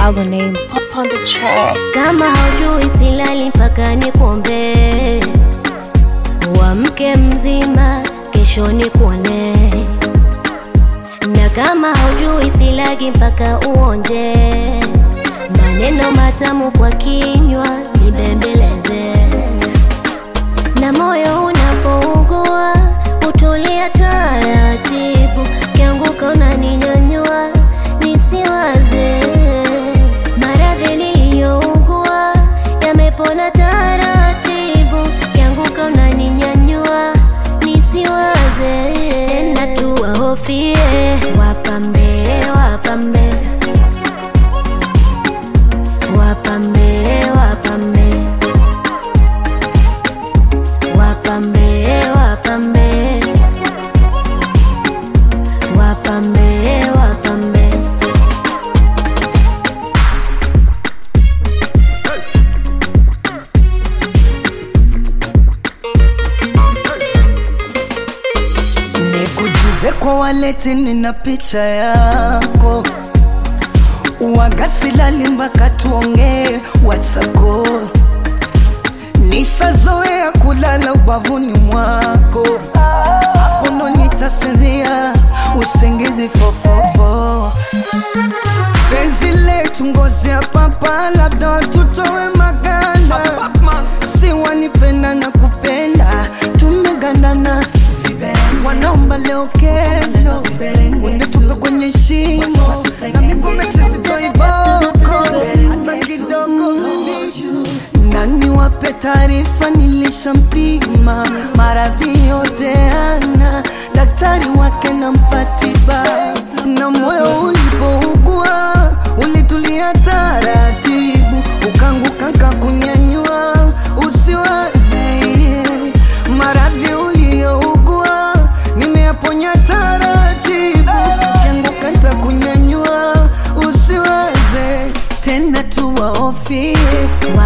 Our name pop on the track. Kama haujui silali mpaka nikuombee, uamke mzima, kesho nikuone. Na kama haujui silagi mpaka uonje, maneno matamu kwa kinywa nibembeleze, na moyo unapougua utulia taratibu, kianguka unaninyanyua nisiwaze maradhi niliyougua yamepona taratibu, kianguka unaninyanyua nisiwaze tena, tuwahofie wapambe, wapambe, wapambe, wapambe, wapambe, wapambe, wapambe, wapambe. Nikujuze kwa waleti, nina picha yako wagasilali mpaka tuongee watsako nisazoea kulala ubavuni mwako hapo ndo nitasinzia usingizi fofofo penzi letu ngozi ya papa labda tutowe maganda si wanipenda na kupenda tumegandana wanaomba leo kesho unitupe kwenye shimo na miguu sitoiboko hata kidogo nani wape taarifa nilishampima maradhi yote ana daktari wake na mpatiba na moyo ulipougua ulitulia taratibu ukanguka kakunyanyua usiwaze maradhi uliyougua nimeyaponya taratibu ukianguka ntakunyanyua usiwaze tena tuwaofie